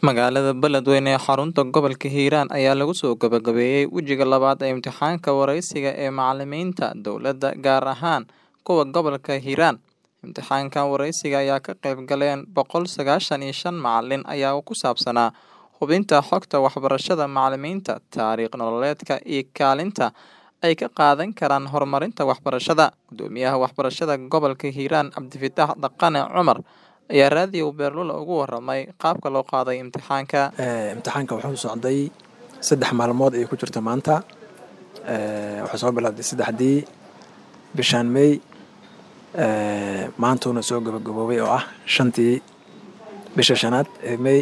Magaalada Beledweyne ee xarunta gobolka Hiiraan ayaa lagu soo gabagabeeyay wejiga labaad ee imtixaanka wareysiga ee macalimiinta dowladda gaar ahaan kuwa gobolka Hiiraan. Imtixaankan wareysiga ayaa ka qayb galeen boqol sagashan iyo shan macalin ayaa ku saabsanaa hubinta xogta waxbarashada macalimiinta, taariikh nololeedka iyo kaalinta ay ka qaadan karaan horumarinta waxbarashada. Guddoomiyaha waxbarashada gobolka Hiiraan Cabdifataax Dhaqane Cumar ayaa raadiyo Beerlula uga warramay qaabka loo qaaday imtixaanka. imtixaanka wuxuu socday saddex maalmood ayay ku jirta maanta wuxuu soo bilowday saddexdii bishaan May maantuuna soo gabagaboobay oo ah shantii bisha shanaad ee May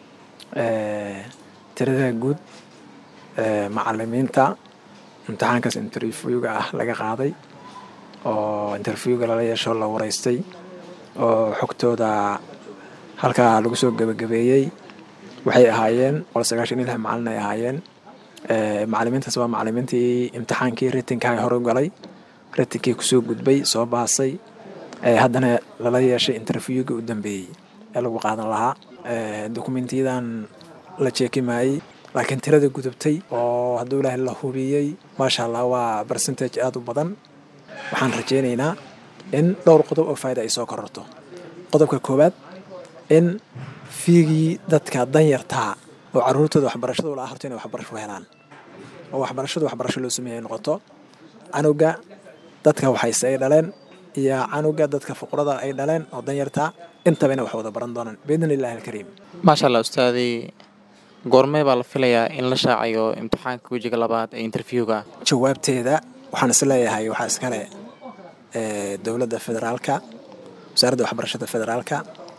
tirada guud macalimiinta imtixaankaas interviewga ah laga qaaday oo interviewga lala yeesho la wareystay oo xogtooda halkaa lagu soo gabagabeeyey waxay ahaayeen boqol sagaashan iyo lix macalin ay ahaayeen macalimiintaas waa macalimiintii imtixaankii ratinka hore u galay ratinkii kusoo gudbay soo baasay haddana lala yeeshay interviewgii u dambeeyey ee lagu qaadan lahaa dokumentiyadan la jeekimayey laakiin tirada gudubtay oo hadduu ilaahay la hubiyey maasha allah waa percentage aada u badan waxaan rajeynaynaa in dhowr qodob oo faa'ida ay soo kororto qodobka koowaad in fiigii dadka danyartaa oo caruurtooda waxbarashada ula horto inay waxbarasho helaan oo waxbarashada waxbarasho loo sameeyay noqoto canuga dadka waxayse ay dhaleen iyo canuga dadka fuqrada ay dhaleen oo danyartaa intaba inay wax wada baran doonaan biidni illaahi alkariim maasha allah ustaadi goormee baa la filayaa in la shaacayo imtixaanka wejiga labaad ee interviewga jawaabteeda waxaan is leeyahay waxaa iskale dowladda federaalka wasaaradda waxbarashada federaalka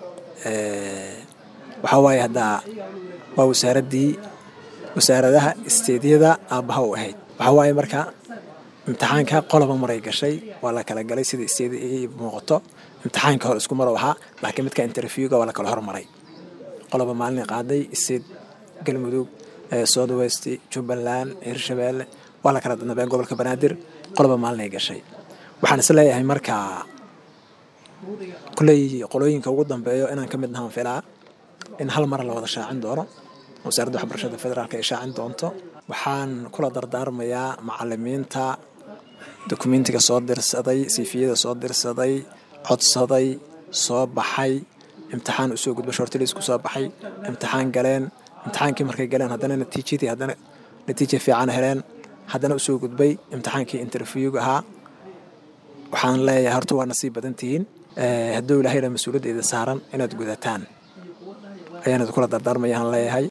waxaa waaye haddaa waa wasaaraddii wasaaradaha isteedyada aabbaha u ahayd waxaa waaye marka imtixaanka qoloba maray gashay waa la kala galay sida isteedi ay muuqato imtixaanka hore isku marow ahaa laakiin midka interviewga waa la kala hormaray qoloba maalin qaaday isteed galmudug south west jubbaland hirshabeelle waa la kala danabeen gobolka banaadir qoloba maalin ay gashay waxaan is leeyahay marka kuley qolooyinka ugu dambeeyo inaan ka mid nahaan filaa in hal mar la wada shaacin doono wasaaradda waxbarashada federaalk ay shaacin doonto waxaan kula dardaarmayaa macalimiinta dokumentiga soo dirsaday siifiyada soo dirsaday codsaday soo baxay imtixaan usoo gudba shortilis ku soo baxay imtixaan galeen imtixaankii markay galeen haddana natiijadii haddana natiija fiican heleen haddana usoo gudbay imtixaankii interviewga ahaa waxaan leeyahay horta waa nasiib badan tihiin hadduu ilaahayna mas-uuliyadda idin saaran inaad gudataan ayaan idinkula dardaarmayaan leeyahay